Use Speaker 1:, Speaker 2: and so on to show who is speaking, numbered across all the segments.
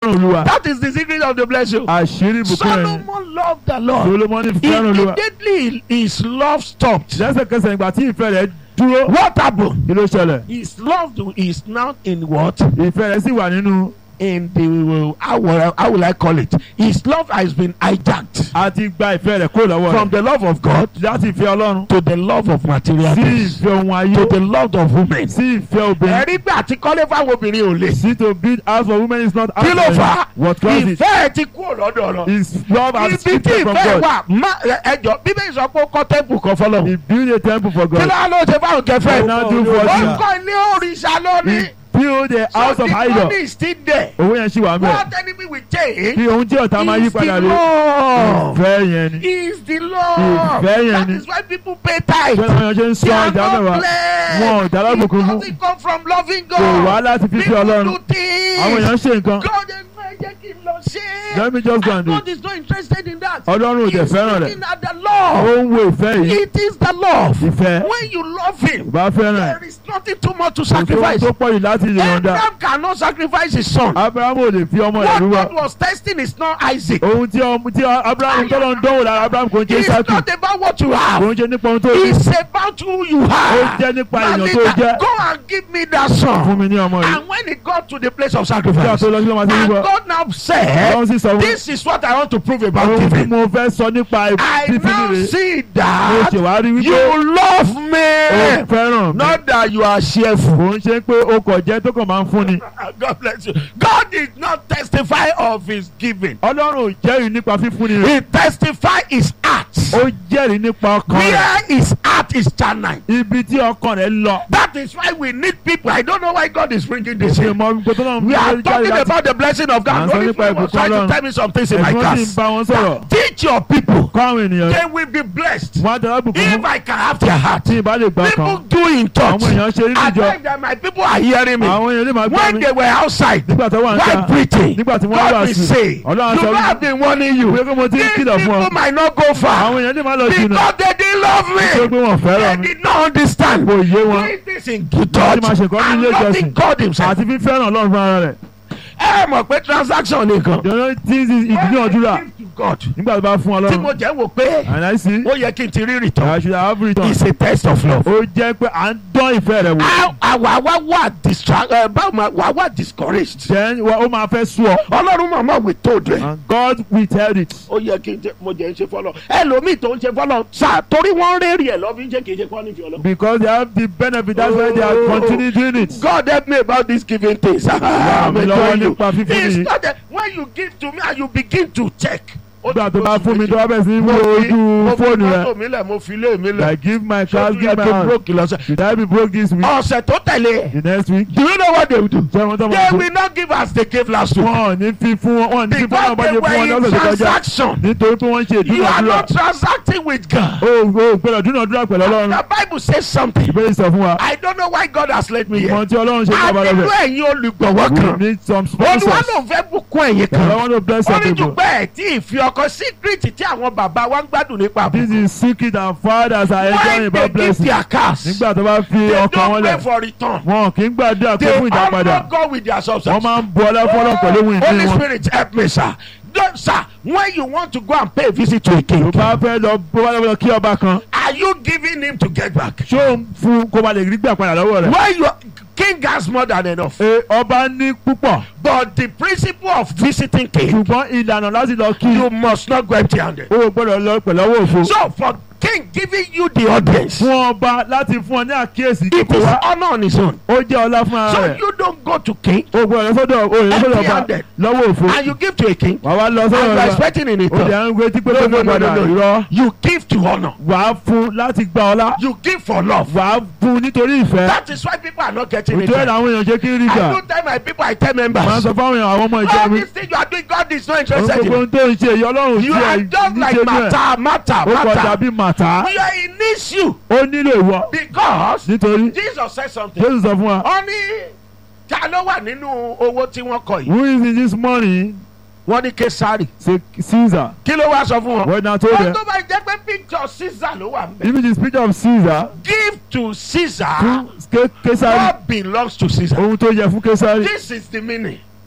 Speaker 1: fẹ́ràn olúwa
Speaker 2: That is the secret of the blessing.
Speaker 1: àṣírí ìbùkún rẹ̀ ni
Speaker 2: Solomon loved the Lord.
Speaker 1: solomoni fẹ́ràn olúwa
Speaker 2: Immediately his love stopped.
Speaker 1: lẹ́sẹ̀kẹsẹ̀ ìgbà tí ìfẹ́ rẹ̀ dúró
Speaker 2: What happened?
Speaker 1: kí ló ṣẹlẹ̀
Speaker 2: His love is now in what?
Speaker 1: ìfẹ́ rẹ̀ sì wà nínú
Speaker 2: In the how will I, how will I call it? His love has been hijacked
Speaker 1: a ti gba ìfẹ́ rẹ̀ kúrò lọ́wọ́
Speaker 2: from
Speaker 1: rẹ̀
Speaker 2: the love of God
Speaker 1: láti ìfẹ́ ọlọ́run
Speaker 2: to the love of material
Speaker 1: sí
Speaker 2: things
Speaker 1: ìfẹ́ ohun ayé
Speaker 2: to the love of women.
Speaker 1: sí ìfẹ́ obìnrin
Speaker 2: Ẹ̀rí pé àti kọ́lé fáwọn obìnrin ò lè.
Speaker 1: see to build house for women is not
Speaker 2: Kí ló fà á?
Speaker 1: what cause it
Speaker 2: Ìfẹ́ ẹ ti kúrò lọ́dọ̀ lọ.
Speaker 1: is love has
Speaker 2: Ibi tí
Speaker 1: shifted from
Speaker 2: ìfẹ́
Speaker 1: God
Speaker 2: wà má ẹjọ́ bíbélì sọ pé ó kọ́ tẹ́ḿpù kan fọlọ́.
Speaker 1: he build a temple for
Speaker 2: Kí
Speaker 1: God
Speaker 2: ló wá ló ṣe fáwọn kẹfẹ́?
Speaker 1: He now do for
Speaker 2: Ó
Speaker 1: you.
Speaker 2: kọ́ ilé òrìṣà lónìí.
Speaker 1: he build a house
Speaker 2: So
Speaker 1: of
Speaker 2: the
Speaker 1: idol
Speaker 2: money is still there.
Speaker 1: owó yẹn ṣì wà mẹ́
Speaker 2: What enemy will change
Speaker 1: kí ohun tí ọ̀tá máa yí
Speaker 2: is the
Speaker 1: padà rí
Speaker 2: love.
Speaker 1: ìfẹ́ yẹn ni
Speaker 2: Is the love.
Speaker 1: Ìfẹ́ yẹn
Speaker 2: That
Speaker 1: ni.
Speaker 2: is why people pay tithe.
Speaker 1: ṣé àwọn èèyàn ṣe ń
Speaker 2: They
Speaker 1: sọ
Speaker 2: are
Speaker 1: ìdá
Speaker 2: not
Speaker 1: mẹ́wàá
Speaker 2: blessed.
Speaker 1: wọn ò dá lábùkún
Speaker 2: It
Speaker 1: fún
Speaker 2: doesn't come from loving
Speaker 1: kò wá
Speaker 2: God.
Speaker 1: láti fífi
Speaker 2: People
Speaker 1: ọlọ́run
Speaker 2: do things.
Speaker 1: àwọn èèyàn ṣe nǹkan
Speaker 2: God ẹ fẹ́ jẹ́ kí n lọ ṣe.
Speaker 1: let me just go and
Speaker 2: And
Speaker 1: do
Speaker 2: God
Speaker 1: it
Speaker 2: is not interested in that.
Speaker 1: ọlọ́run ò dẹ̀
Speaker 2: He's
Speaker 1: fẹ́ràn rẹ̀
Speaker 2: looking at the
Speaker 1: ó
Speaker 2: love.
Speaker 1: ń wo ìfẹ́ yìí
Speaker 2: It is the love.
Speaker 1: ìfẹ́
Speaker 2: When you love him,
Speaker 1: bá fẹ́ràn ẹ̀
Speaker 2: there is nothing too much to
Speaker 1: kò sóhun
Speaker 2: sacrifice.
Speaker 1: tó pọ̀ yìí láti lè yọ̀ǹda
Speaker 2: Abraham cannot sacrifice his son.
Speaker 1: abrahamu ò lè fi ọmọ rẹ̀
Speaker 2: What
Speaker 1: rúwa
Speaker 2: God was testing is not Isaac.
Speaker 1: ohun tí ọmọ tí abrahamu tọ́lọ̀ ń dánwò lára abrahamu kò ń ṣe
Speaker 2: It's
Speaker 1: sáàkì
Speaker 2: not about what you
Speaker 1: kò
Speaker 2: have.
Speaker 1: ń ṣe nípa ohun tó ní
Speaker 2: It's about who you
Speaker 1: ó
Speaker 2: are.
Speaker 1: jẹ́ nípa èèyàn tó
Speaker 2: Malika,
Speaker 1: jẹ́
Speaker 2: Go and give me that
Speaker 1: fún
Speaker 2: son.
Speaker 1: mi ní ọmọ yìí
Speaker 2: And when he got to the place of
Speaker 1: kí a
Speaker 2: sacrifice,
Speaker 1: tó lọ sí lọ́mọ sí
Speaker 2: and
Speaker 1: wíwọ́
Speaker 2: God now said,
Speaker 1: ọlọ́run sì sọ fún
Speaker 2: This is what I want to prove about
Speaker 1: ohun tí
Speaker 2: giving.
Speaker 1: mo fẹ́ sọ nípa
Speaker 2: I
Speaker 1: fífi
Speaker 2: now
Speaker 1: rere
Speaker 2: see
Speaker 1: mo
Speaker 2: that
Speaker 1: ṣèwárí wípé
Speaker 2: you love
Speaker 1: ó
Speaker 2: me.
Speaker 1: fẹ́ràn mi
Speaker 2: Not that you are cheerful.
Speaker 1: kò ń ṣe pé ó kọ̀ jẹ́ tó kàn máa ń fún ni
Speaker 2: God bless you. God did not testify of his giving.
Speaker 1: ọlọ́run ò jẹ́rìí nípa fífúnni rẹ̀
Speaker 2: He testified his heart.
Speaker 1: ó jẹ́rìí nípa ọkàn rẹ̀
Speaker 2: Where his heart is channeled.
Speaker 1: ibi tí ọkàn rẹ̀ lọ
Speaker 2: That is why we need people. I don't know why God is bringing this
Speaker 1: ṣe
Speaker 2: in.
Speaker 1: mọ gbogbo tó náà ń
Speaker 2: We are
Speaker 1: jáde
Speaker 2: talking
Speaker 1: láti
Speaker 2: about the blessing of
Speaker 1: À ń
Speaker 2: God.
Speaker 1: sọ
Speaker 2: Holy
Speaker 1: nípa
Speaker 2: Spirit was
Speaker 1: ìbùkún
Speaker 2: trying to
Speaker 1: Ọlọ́run.
Speaker 2: tell me some things in my
Speaker 1: ẹ̀sùn sì ń
Speaker 2: class.
Speaker 1: bá wọn sọ̀rọ̀
Speaker 2: Teach your people.
Speaker 1: kọ́ àwọn ènìyàn
Speaker 2: They will be blessed.
Speaker 1: wọn á tẹ̀lé bùkún
Speaker 2: If
Speaker 1: fún
Speaker 2: I can have their heart.
Speaker 1: tí ìbá lè gbà
Speaker 2: People
Speaker 1: kan
Speaker 2: do in church.
Speaker 1: àwọn èèyàn ṣe rí
Speaker 2: I
Speaker 1: níjọ
Speaker 2: think that my people are hearing me.
Speaker 1: àwọn èèyàn lè máa gbọ́
Speaker 2: When
Speaker 1: mi
Speaker 2: they were outside,
Speaker 1: nígbà tó wà ń ta
Speaker 2: while preaching,
Speaker 1: nígbà tí wọ́n
Speaker 2: God
Speaker 1: wà
Speaker 2: will
Speaker 1: sí
Speaker 2: say, you
Speaker 1: ọlọ́run
Speaker 2: know
Speaker 1: sọ
Speaker 2: I've been warning you.
Speaker 1: wípé mo ti ń
Speaker 2: These
Speaker 1: kìlọ̀ fún ọ
Speaker 2: people might not go
Speaker 1: àwọn
Speaker 2: far
Speaker 1: èèyàn lè má lọ jìnnà
Speaker 2: because they didn't love
Speaker 1: tó
Speaker 2: me.
Speaker 1: pé wọn fẹ́ràn
Speaker 2: They
Speaker 1: mi
Speaker 2: did not understand.
Speaker 1: kò yé wọn
Speaker 2: Doing this in church
Speaker 1: Láti máa ṣe nǹkan ní
Speaker 2: and
Speaker 1: ilé
Speaker 2: loving
Speaker 1: ìjọsìn.
Speaker 2: God himself.
Speaker 1: àti fífẹ́ràn ọlọ́run fún ara rẹ̀
Speaker 2: Ẹ mọ̀ pé transaction nìkan.
Speaker 1: the only thing is ìdúnàdúrà
Speaker 2: When I give to God.
Speaker 1: nígbà tó bá fún
Speaker 2: Tí mo
Speaker 1: ọlọ́run
Speaker 2: jẹ́ wò pé
Speaker 1: and I see
Speaker 2: ó yẹ kí n ti rí return.
Speaker 1: I should have returned
Speaker 2: It's a test of love.
Speaker 1: ó jẹ́ pé à ń dán ìfẹ́ rẹ̀ wò
Speaker 2: Á- Àwa wá wà distract ẹ báwo ma wà wà discouraged.
Speaker 1: then wa- ó máa fẹ́ sú ọ
Speaker 2: Ọlọ́run màmá we told rẹ̀.
Speaker 1: and God withheld it
Speaker 2: ó yẹ kí n jẹ mo jẹ ń ṣe fọlọ ẹlòmíì tó ń ṣe fọlọ sá torí wọn rẹ́ẹ̀rì ẹ̀ lọ́ fi ń ṣe kì í ṣe kọ́ nífi ọlọ.
Speaker 1: because they have the benefit that's why they are
Speaker 2: Oh.
Speaker 1: continuing doing it.
Speaker 2: God help me about this giving things.
Speaker 1: Wà mí lọ́wọ́ nípa fífún
Speaker 2: It's
Speaker 1: yìí.
Speaker 2: not that when you give to me and you begin to check.
Speaker 1: nígbà tó bá fún mi tó bá bẹ̀ sí
Speaker 2: mo
Speaker 1: wo
Speaker 2: fi
Speaker 1: ojú
Speaker 2: mo fi
Speaker 1: fóònù
Speaker 2: mọ́tò
Speaker 1: rẹ̀
Speaker 2: mi lẹ̀ mo fi lé mi lẹ̀.
Speaker 1: like give my
Speaker 2: Ṣé
Speaker 1: car
Speaker 2: o
Speaker 1: give my
Speaker 2: yẹ kí n
Speaker 1: hand
Speaker 2: broke lọ́sẹ̀.
Speaker 1: should I be broke this week
Speaker 2: ọ̀sẹ̀ tó tẹ̀lé
Speaker 1: the next week
Speaker 2: do you know what they will do?
Speaker 1: ṣé wọn tó
Speaker 2: they
Speaker 1: máa
Speaker 2: will not give as they gave last week.
Speaker 1: wọn ò ní fi fún wọn wọn ò ní fi fún
Speaker 2: because
Speaker 1: wọn bá
Speaker 2: they
Speaker 1: ṣe fún wọn
Speaker 2: were in
Speaker 1: lọ́sẹ̀ tó kọjá
Speaker 2: transaction.
Speaker 1: nítorí pé wọ́n ń ṣe
Speaker 2: you are
Speaker 1: ìdúnàdúrà
Speaker 2: not transacting with God.
Speaker 1: o ò gbọ́dọ̀ dúnàdúrà pẹ̀lú ọlọ́run
Speaker 2: the bible says something.
Speaker 1: ìbéèrè sọ fún wa
Speaker 2: I don't know why God has led me here.
Speaker 1: ìmọ̀ tí ọlọ́run ṣe ní
Speaker 2: a
Speaker 1: abalẹ̀
Speaker 2: nílò
Speaker 1: rẹ̀
Speaker 2: ẹ̀yin olùgbọ̀wọ́
Speaker 1: we
Speaker 2: kan.
Speaker 1: need some
Speaker 2: olúwa
Speaker 1: sponsors
Speaker 2: ló ń fẹ́ bùkún ẹ̀yin
Speaker 1: I
Speaker 2: kan.
Speaker 1: want to bless
Speaker 2: ó
Speaker 1: some
Speaker 2: ní
Speaker 1: people
Speaker 2: dùgbẹ́ ẹ̀ tí ìfi ọkọ síkírìtì tí àwọn bàbá wa ń gbádùn nípa
Speaker 1: this
Speaker 2: àbùkù.
Speaker 1: is secret and fathers are enjoying
Speaker 2: when they
Speaker 1: about
Speaker 2: give
Speaker 1: blessing
Speaker 2: their cars
Speaker 1: nígbà tó bá fi
Speaker 2: they
Speaker 1: ọkàn wọn
Speaker 2: don't
Speaker 1: lẹ̀
Speaker 2: pay for return.
Speaker 1: wọn kì í gbàdúrà pé
Speaker 2: they
Speaker 1: fún ìdápadà
Speaker 2: honor God with their
Speaker 1: wọ́n
Speaker 2: substance.
Speaker 1: máa ń bu ọlá fọlọ́ pẹ̀lú ohun ìní
Speaker 2: Holy
Speaker 1: wọn.
Speaker 2: Spirit help me sir. Don't, sir, when you want to go and pay a visit to a king,
Speaker 1: tó bá fẹ́ lọ bó bá lọ kí ọba kan
Speaker 2: are you giving him to get back?
Speaker 1: ṣó ń fún kó ba lè rí gbà padà lọ́wọ́ rẹ̀.
Speaker 2: When you king has more than enough.
Speaker 1: Ẹ, ọba ní púpọ̀
Speaker 2: But the principle of visiting king,
Speaker 1: ṣùgbọ́n ìlànà láti lọ kí
Speaker 2: you must not go empty handed.
Speaker 1: o ò gbọ́dọ̀ lọ pẹ̀lú ọwọ́ òfo.
Speaker 2: So for king giving you the audience,
Speaker 1: fún ọba láti fún ọ ní àkíyèsí
Speaker 2: it
Speaker 1: kíkó
Speaker 2: is
Speaker 1: wá
Speaker 2: honor on his own.
Speaker 1: ó jẹ́ ọlá fún ara
Speaker 2: So
Speaker 1: rẹ̀.
Speaker 2: you don't go to king
Speaker 1: o gbọ́dọ̀ lọ sọ́dọ̀ o lè lọ sọ́dọ̀ ọba
Speaker 2: Empty-handed.
Speaker 1: lọ́wọ́ òfo.
Speaker 2: and you give to a king
Speaker 1: wà wá lọ
Speaker 2: and
Speaker 1: sọ́dọ̀
Speaker 2: you are
Speaker 1: ọba
Speaker 2: expecting in
Speaker 1: o lè
Speaker 2: return.
Speaker 1: ń retí pé
Speaker 2: No,
Speaker 1: kó
Speaker 2: no,
Speaker 1: ní
Speaker 2: no,
Speaker 1: padà
Speaker 2: no, no.
Speaker 1: irọ́.
Speaker 2: You give to honor.
Speaker 1: wà á fún láti gba ọlá
Speaker 2: You give for love.
Speaker 1: wà á fún nítorí ìfẹ́.
Speaker 2: That is why people are not getting it.
Speaker 1: òtún ẹ̀
Speaker 2: right.
Speaker 1: làwọn èèyàn jẹ́ kí ń rí
Speaker 2: I
Speaker 1: gbà.
Speaker 2: don't tell my people, I tell
Speaker 1: máa
Speaker 2: members.
Speaker 1: sọ fáwọn èèyàn àwọn ọmọ ìjọ
Speaker 2: All
Speaker 1: mi.
Speaker 2: this thing you are doing, God is not
Speaker 1: òun
Speaker 2: interested
Speaker 1: gbogbo
Speaker 2: in.
Speaker 1: ohun tó ń ṣe èyí ọlọ́run
Speaker 2: You
Speaker 1: sí
Speaker 2: are
Speaker 1: ẹ̀
Speaker 2: just like
Speaker 1: níṣẹ́ ní ẹ̀.
Speaker 2: matter, matter,
Speaker 1: ó kọjá
Speaker 2: matter.
Speaker 1: bí màtá.
Speaker 2: You are in issue
Speaker 1: ó nílò ìwọ
Speaker 2: because
Speaker 1: nítorí
Speaker 2: Jesus said something.
Speaker 1: jésù sọ fún wa
Speaker 2: Ó ní ta ló wà nínú owó tí wọ́n kọ yìí?
Speaker 1: who is in this money
Speaker 2: Wọ́n ní Kesari.
Speaker 1: say caesar
Speaker 2: Kí ló wá sọ fún wọn?
Speaker 1: what na told
Speaker 2: Ó
Speaker 1: them
Speaker 2: tó bá jẹ́ pé picture Caesar ló wà nbẹ̀.
Speaker 1: if it is picture of caesar
Speaker 2: Give to Caesar
Speaker 1: fún Ke- kesari
Speaker 2: what belongs to Caesar.
Speaker 1: ohun tó yẹ fún kesari
Speaker 2: This is the meaning.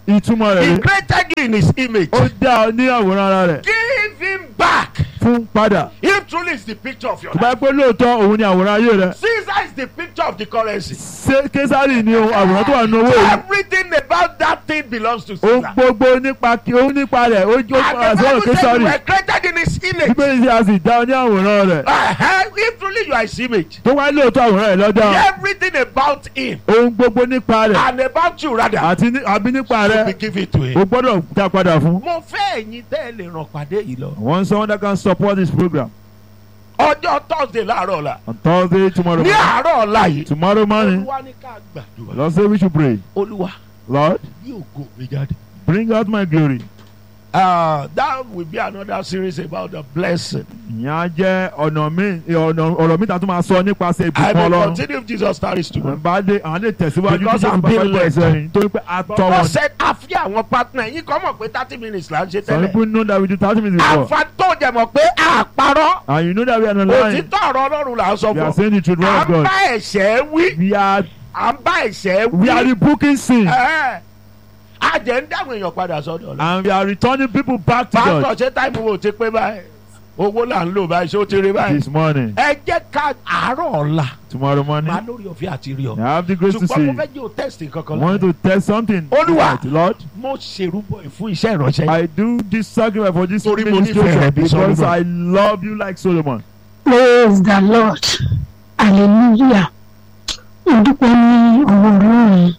Speaker 1: ìtumọ̀ rẹ̀
Speaker 2: he
Speaker 1: rẹ̀
Speaker 2: created you in his image
Speaker 1: ó dá ọ ní àwòrán ara rẹ̀
Speaker 2: give him back
Speaker 1: fún padà
Speaker 2: he truly is the picture of your
Speaker 1: tó bá
Speaker 2: life
Speaker 1: yẹ pé lóòótọ́ òun ni àwòrán ayé rẹ̀
Speaker 2: Caesar is the picture of the currency
Speaker 1: ṣé késàrì ni ohun àwòrán tó wà nínú owó yìí
Speaker 2: everything about that thing belongs to
Speaker 1: ohun
Speaker 2: Caesar
Speaker 1: gbogbo nípa kí ohun nípa rẹ̀ ó jó
Speaker 2: and
Speaker 1: padà
Speaker 2: the
Speaker 1: sọ́wọ́
Speaker 2: Bible said
Speaker 1: késàrì
Speaker 2: you were created in his image
Speaker 1: bíbélì ṣe a sì dá ọ ní àwòrán rẹ̀
Speaker 2: uh-huh. if truly you are his image
Speaker 1: tó wáyé lóòótọ́ àwòrán rẹ̀ lọ́dọ̀
Speaker 2: everything about him
Speaker 1: ohun gbogbo nípa rẹ̀
Speaker 2: and about you rather
Speaker 1: àti ní- àbí nípa
Speaker 2: to
Speaker 1: rẹ̀
Speaker 2: be given to him.
Speaker 1: o gbọ́dọ̀ dá padà fún.
Speaker 2: mo fẹ́ ẹ̀yin tẹ́ ẹ lè ràn pàdé yìí lọ.
Speaker 1: one someone that can support this program
Speaker 2: ọjọ́ thursday láàárọ̀ ọ̀la
Speaker 1: on Thursday tomorrow
Speaker 2: ní
Speaker 1: morning.
Speaker 2: àárọ̀ ọ̀la yìí
Speaker 1: tomorrow morning
Speaker 2: olúwa ní ká gbàdúrà
Speaker 1: Lord say we should pray
Speaker 2: olúwa
Speaker 1: Lord
Speaker 2: bí ògo mi jáde.
Speaker 1: bring out my glory.
Speaker 2: Uh, that will be another series about the blessing.
Speaker 1: ìyẹn á jẹ́ ọ̀nà mi ọ̀nà ọ̀rọ̀ mi ta tún máa sọ nípasẹ̀
Speaker 2: I
Speaker 1: ìbùkún
Speaker 2: will
Speaker 1: ọlọ́run.
Speaker 2: continue if Jesus tarries to
Speaker 1: àwọn bá dé àwọn lè tẹ̀síwájú
Speaker 2: Because
Speaker 1: tí
Speaker 2: I'm
Speaker 1: bá
Speaker 2: being
Speaker 1: pẹ́
Speaker 2: led.
Speaker 1: ẹsẹ̀ yìí torí pé a tọ́
Speaker 2: God
Speaker 1: wọn.
Speaker 2: said àfi àwọn partner yín kọ́ mọ̀ pé thirty minutes là ń ṣe
Speaker 1: some
Speaker 2: tẹ́lẹ̀.
Speaker 1: people know that we do thirty minutes before
Speaker 2: àfa tó jẹ mọ̀ pé àparọ́
Speaker 1: and you know that we are not lying
Speaker 2: òtítọ́ ọ̀rọ̀ ọlọ́run là ń sọ
Speaker 1: we are
Speaker 2: fún.
Speaker 1: saying the truth
Speaker 2: à
Speaker 1: word
Speaker 2: ń
Speaker 1: of
Speaker 2: bá
Speaker 1: God
Speaker 2: ẹ̀ṣẹ̀ wí
Speaker 1: we are
Speaker 2: à ń bá ẹ̀ṣẹ̀
Speaker 1: we are
Speaker 2: wí.
Speaker 1: rebuking sin
Speaker 2: Ẹ̀ẹ́. a jẹ́ ń dáhùn èèyàn padà sọ́dọ̀ ọ̀la.
Speaker 1: and we are returning people back to God
Speaker 2: pásítọ̀ ṣé táìmù wo ti pé báyìí owó là ń lò báyìí ṣé ó ti rí báyìí.
Speaker 1: this morning
Speaker 2: ẹ jẹ́ ká àárọ̀ ọ̀la
Speaker 1: tomorrow morning
Speaker 2: máa lórí ọ̀fẹ́ àti rí ọ.
Speaker 1: I have the grace to
Speaker 2: ṣùgbọ́n mo
Speaker 1: see
Speaker 2: fẹ́ jẹ́ o test kankan
Speaker 1: I want
Speaker 2: lọ́wọ́.
Speaker 1: to test something
Speaker 2: Olúwa.
Speaker 1: Right, Lord
Speaker 2: mo ṣèrúbọ ẹ̀ fún iṣẹ́ ìránṣẹ́.
Speaker 1: I do this sacrifice for this
Speaker 2: Torí mo nífẹ̀ẹ́
Speaker 1: ministration
Speaker 2: rẹ bí
Speaker 1: because
Speaker 2: Solomon.
Speaker 1: I love you like Solomon
Speaker 3: praise the lord hallelujah mo dúpẹ́ ní ọwọ́ ọlọ́run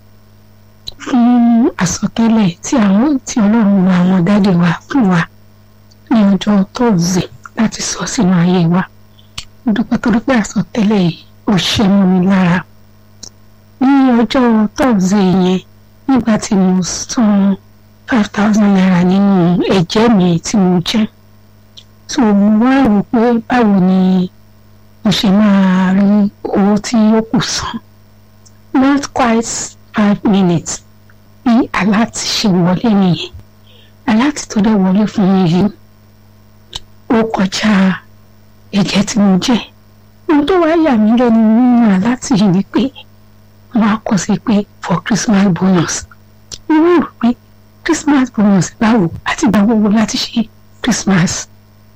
Speaker 3: fún àsọtẹ́lẹ̀ tí àwọn tí ọlọ́run wa àwọn dáde wa fún wa ní ọjọ́ tóòzè láti sọ sínú ayé wa mo dúpẹ́ torí pé àsọtẹ́lẹ̀ yìí ò ṣe mọ́ mi lára ní ọjọ́ tóòzè yẹn nígbà tí mo san five thousand naira nínú ẹ̀jẹ̀ mi tí mo jẹ́ so mo wá rò pé báwo ni mo ṣe máa rí owó tí ó kù san not quite five minutes bí aláàtì ṣe wọlé nìyẹn aláàtì tó dẹ̀ wọlé fún mi yìí ó kọjá ẹ̀jẹ̀ tí mo jẹ́ ohun tó wá yà mí lẹ́nu nínú aláàtì yìí ni pé wọ́n á kọ sí pé for Christmas bonus mo rò pé Christmas bonus báwo àti ìgbà gbogbo láti ṣe Christmas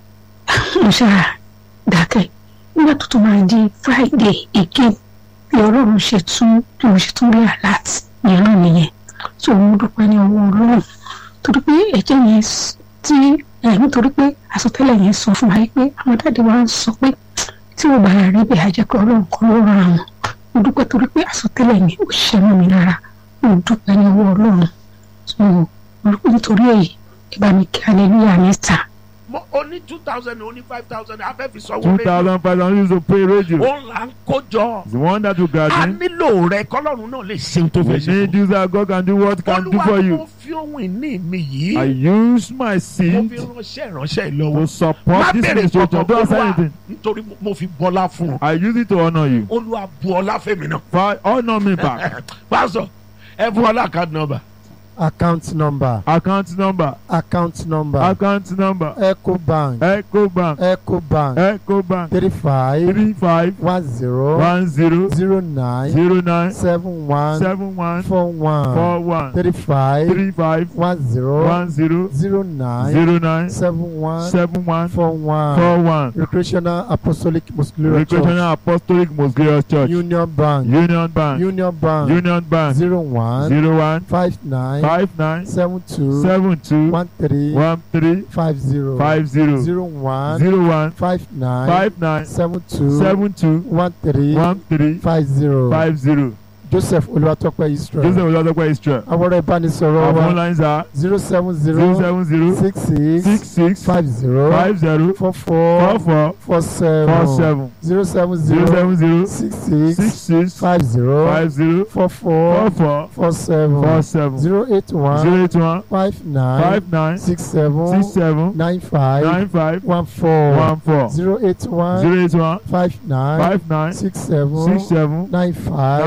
Speaker 3: mo ṣáà dákẹ́ nígbà tó tún máa di friday again bí ọlọ́run ṣe tún bí mo ṣe tún rí alert mìíràn nìyẹn tó mo dúpẹ́ ní ọwọ́ ọlọ́run torí pé ẹ̀jẹ̀ yẹn s- tí ẹ̀ nítorí pé àsọtẹ́lẹ̀ yẹn sọ fún wa yìí pé àwọn dáàdi wa ń sọ pé tí ò bá rí bẹ́ẹ̀ á jẹ́ pé ọlọ́run kan ló ran àwọn mo dúpẹ́ torí pé àsọtẹ́lẹ̀ yẹn ò ṣe mọ́ mi lára mo dúpẹ́ ní ọwọ́ ọlọ́run so mo dúpẹ́ nítorí èyí ẹ bá mi kí hallelujah mẹ́ta.
Speaker 2: mo o ní two thousand o ní five thousand a fẹ́ fi sanwó
Speaker 1: two
Speaker 2: rédíò
Speaker 1: thousand five hundred used to pay radio
Speaker 2: òun là ń kó jọ.
Speaker 1: the one that you
Speaker 2: a
Speaker 1: garden
Speaker 2: nílò rẹ kọ́lọ́run náà lè ṣe ohun tó
Speaker 1: we
Speaker 2: fẹ́ ṣe
Speaker 1: need
Speaker 2: fún
Speaker 1: you that God can do what can do
Speaker 2: olúwa
Speaker 1: for
Speaker 2: mo
Speaker 1: you
Speaker 2: fi ohun ìní mi
Speaker 1: I
Speaker 2: yìí
Speaker 1: use my
Speaker 2: mo
Speaker 1: seed
Speaker 2: fi ránṣẹ́ ìránṣẹ́ yìí
Speaker 1: to
Speaker 2: lọ́wọ́ má
Speaker 1: support this
Speaker 2: bèrè
Speaker 1: ministration
Speaker 2: tọ̀tọ̀
Speaker 1: don't say
Speaker 2: olúwa
Speaker 1: anything
Speaker 2: nítorí mo- mo fi bọ́lá fún ọ
Speaker 1: I use it to honour you
Speaker 2: olúwa bu ọlá fẹ́mi náà
Speaker 1: for honour me back
Speaker 2: pásọ ẹ fún ọlá card number
Speaker 4: account number
Speaker 1: account number
Speaker 4: account number
Speaker 1: account number
Speaker 4: ecobank
Speaker 1: ecobank
Speaker 4: ecobank
Speaker 1: ecobank
Speaker 4: three five
Speaker 1: three five
Speaker 4: one zero
Speaker 1: one zero
Speaker 4: zero nine
Speaker 1: zero nine
Speaker 4: seven one
Speaker 1: seven one
Speaker 4: four one
Speaker 1: four one
Speaker 4: three five
Speaker 1: three five
Speaker 4: one zero
Speaker 1: one zero
Speaker 4: zero nine
Speaker 1: zero nine
Speaker 4: seven one
Speaker 1: seven one
Speaker 4: four one
Speaker 1: four one
Speaker 4: recreational apostolic muscular church
Speaker 1: recreational apostolic most glorious church
Speaker 4: union bank
Speaker 1: union bank
Speaker 4: union bank
Speaker 1: union bank
Speaker 4: zero one
Speaker 1: zero one
Speaker 4: five nine
Speaker 1: five nine
Speaker 4: seven two
Speaker 1: seven two
Speaker 4: one three
Speaker 1: one three
Speaker 4: five zero
Speaker 1: five zero
Speaker 4: zero one
Speaker 1: zero one
Speaker 4: five nine
Speaker 1: five nine
Speaker 4: seven two
Speaker 1: seven two
Speaker 4: one three
Speaker 1: one three
Speaker 4: five zero
Speaker 1: five zero
Speaker 4: joseph olùwàtọ́pẹ́ israel
Speaker 1: joseph olùdókòwò israel
Speaker 4: àwọ̀rọ̀ ìbánisọ̀rọ̀
Speaker 1: our phone
Speaker 4: wa
Speaker 1: lines are
Speaker 4: zero seven
Speaker 1: zero
Speaker 4: zero
Speaker 1: seven zero
Speaker 4: six
Speaker 1: six
Speaker 4: six
Speaker 1: six
Speaker 4: five zero
Speaker 1: five zero
Speaker 4: four
Speaker 1: four
Speaker 4: four
Speaker 1: four
Speaker 4: four seven
Speaker 1: four seven
Speaker 4: zero seven
Speaker 1: zero
Speaker 4: zero
Speaker 1: seven zero
Speaker 4: six
Speaker 1: six
Speaker 4: six
Speaker 1: six
Speaker 4: five zero
Speaker 1: five zero
Speaker 4: four
Speaker 1: four
Speaker 4: four
Speaker 1: four
Speaker 4: four seven
Speaker 1: four seven
Speaker 4: zero eight one
Speaker 1: zero eight one
Speaker 4: five nine
Speaker 1: five nine
Speaker 4: six seven
Speaker 1: six seven
Speaker 4: nine five
Speaker 1: nine five
Speaker 4: one four
Speaker 1: one four
Speaker 4: zero eight one
Speaker 1: zero eight one
Speaker 4: five nine
Speaker 1: five nine
Speaker 4: six seven
Speaker 1: six seven
Speaker 4: nine five
Speaker 1: nine five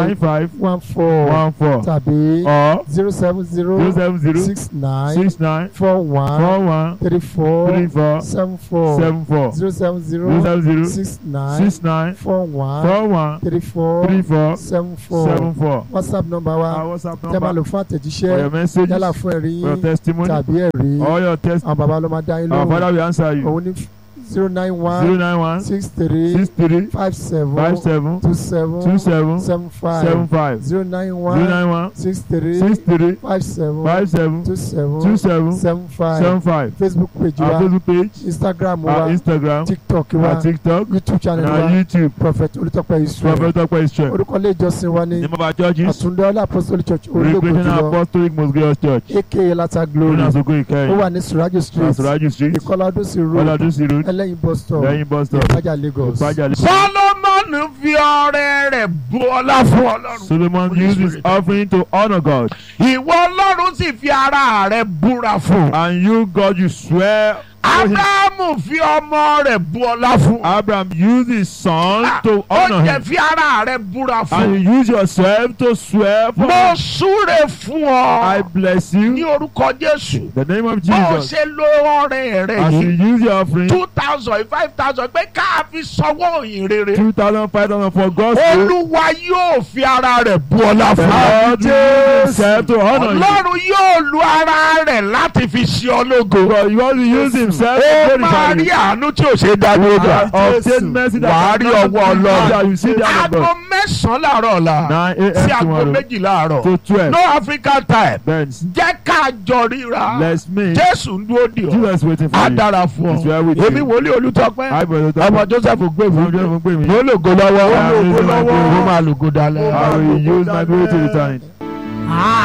Speaker 4: one four
Speaker 1: one four
Speaker 4: tàbí
Speaker 1: or
Speaker 4: zero seven
Speaker 1: zero
Speaker 4: zero
Speaker 1: seven zero
Speaker 4: six nine
Speaker 1: six nine
Speaker 4: four one
Speaker 1: four one
Speaker 4: three four
Speaker 1: three four
Speaker 4: seven four
Speaker 1: seven four
Speaker 4: zero seven
Speaker 1: zero
Speaker 4: zero
Speaker 1: seven zero
Speaker 4: six nine
Speaker 1: six nine
Speaker 4: four one
Speaker 1: four one
Speaker 4: three four
Speaker 1: three four
Speaker 4: seven four
Speaker 1: seven four.
Speaker 4: whatsapp number wa
Speaker 1: Our WhatsApp
Speaker 4: tẹ́ máa lò
Speaker 1: number
Speaker 4: fún
Speaker 1: for your
Speaker 4: àtẹ̀jíṣẹ́
Speaker 1: messages
Speaker 4: yálà fún ẹ̀rí
Speaker 1: for your
Speaker 4: yín
Speaker 1: testimony
Speaker 4: tàbí ẹ̀rí
Speaker 1: or your test.
Speaker 4: àwọn bàbá ló máa dá yín
Speaker 1: Our
Speaker 4: lóhùn
Speaker 1: Father will answer you.
Speaker 4: òun ní zero nine
Speaker 1: zero
Speaker 4: one
Speaker 1: nine one
Speaker 4: six three
Speaker 1: six three
Speaker 4: five seven
Speaker 1: five seven
Speaker 4: two
Speaker 1: two
Speaker 4: seven
Speaker 1: seven
Speaker 4: seven
Speaker 1: seven
Speaker 4: five
Speaker 1: five
Speaker 4: zero nine
Speaker 1: zero
Speaker 4: one
Speaker 1: nine one
Speaker 4: six three
Speaker 1: six three
Speaker 4: five seven
Speaker 1: five seven
Speaker 4: two seven
Speaker 1: two seven
Speaker 4: seven five
Speaker 1: seven five.
Speaker 4: facebook page
Speaker 1: Our
Speaker 4: wa
Speaker 1: Facebook page,
Speaker 4: instagram
Speaker 1: our
Speaker 4: wa
Speaker 1: Instagram,
Speaker 4: tiktok wa
Speaker 1: our TikTok,
Speaker 4: youtube
Speaker 1: and
Speaker 4: channel
Speaker 1: our
Speaker 4: wa
Speaker 1: YouTube.
Speaker 4: prophet olùtọ́pẹ́ israel
Speaker 1: Prophet Dr. Israel.
Speaker 4: orúkọ ilé ìjọsìn wa ní
Speaker 1: Name of our churches,
Speaker 4: àtúndọ́lá apostolic church orílẹ̀-èdè
Speaker 1: Recreational
Speaker 4: jùlọ
Speaker 1: Apostolic Most Glorious Church.
Speaker 4: aka lata glory
Speaker 1: Lónà Soko
Speaker 4: ó
Speaker 1: Ìkẹyìn,
Speaker 4: wà ní surajo street
Speaker 1: Asuraju Street,
Speaker 4: ìkọlá ọdúnsì road
Speaker 1: Ọlọ́dúnsí Road,
Speaker 4: ẹlẹ́yin bus stop
Speaker 1: lẹ́yìn bus stop,
Speaker 4: ìpájà lagos
Speaker 1: Ìpájà Lagos.
Speaker 2: Solomon fi ọrẹ rẹ̀ bu ọlá fún Ọlọ́run.
Speaker 1: Solomon
Speaker 2: Holy
Speaker 1: used his
Speaker 2: Spirit.
Speaker 1: offering to honor God.
Speaker 2: Ìwọ Ọlọ́run sì fi ara rẹ̀ búra fún.
Speaker 1: And you, God, you swear. to him.
Speaker 2: Ábúráhámù fi ọmọ rẹ̀ bu ọlá fún.
Speaker 1: Abraham used his son to
Speaker 2: Ó
Speaker 1: honor
Speaker 2: jẹ́
Speaker 1: him.
Speaker 2: fi ara rẹ̀ búra
Speaker 1: And
Speaker 2: fún.
Speaker 1: you use yourself to swear for
Speaker 2: Mo
Speaker 1: him.
Speaker 2: súre fún
Speaker 1: I
Speaker 2: ọ
Speaker 1: bless
Speaker 2: ní
Speaker 1: you.
Speaker 2: orúkọ Jésù.
Speaker 1: The name of
Speaker 2: Bó o
Speaker 1: Jesus.
Speaker 2: ṣe lo ọrẹ rẹ̀
Speaker 1: As you
Speaker 2: yìí
Speaker 1: use your offering,
Speaker 2: two thousand five thousand pé ká fi sanwó òyìn rere.
Speaker 1: 2,000, 5,000 for God's sake.
Speaker 2: Olúwa yóò fi ara rẹ̀ bu ọlá
Speaker 1: The
Speaker 2: fún ọ.
Speaker 1: Lord used himself to honor you.
Speaker 2: Ọlọ́run yóò lu ara rẹ̀ láti fi ṣe ọ lógo.
Speaker 1: God, God will use himself to
Speaker 2: Ó máa
Speaker 1: glorify
Speaker 2: rí
Speaker 1: you.
Speaker 2: àánú tí ò ṣe é dá dúró gbà.
Speaker 1: And obtain mercy that
Speaker 2: Wàá rí
Speaker 1: cannot
Speaker 2: ọwọ́
Speaker 1: be
Speaker 2: Ọlọ́run.
Speaker 1: found. You see the hand of
Speaker 2: Aago
Speaker 1: God.
Speaker 2: mẹ́sàn-án láàárọ̀ ọ̀la
Speaker 1: 9
Speaker 2: sí
Speaker 1: a.m.
Speaker 2: aago
Speaker 1: tomorrow
Speaker 2: méjìlá àárọ̀.
Speaker 1: to 12.
Speaker 2: No African time.
Speaker 1: Then
Speaker 2: Jẹ́ ká jọ ríra.
Speaker 1: let's meet.
Speaker 2: Jésù ń dúró dì ọ́.
Speaker 1: Jesus waiting for
Speaker 2: Á
Speaker 1: you.
Speaker 2: dára fún
Speaker 1: It's
Speaker 2: ọ.
Speaker 1: well with
Speaker 2: Èmi
Speaker 1: you.
Speaker 2: wòlíì Olútọ́pẹ́.
Speaker 1: Hi, brother.
Speaker 2: Ọmọ Joseph gbé
Speaker 1: I'm
Speaker 2: fún
Speaker 1: just going
Speaker 2: Mo lògo lọ́wọ́.
Speaker 1: I will use my glory.
Speaker 2: Mo máa lògo dalẹ̀.
Speaker 1: I will use my glory to return.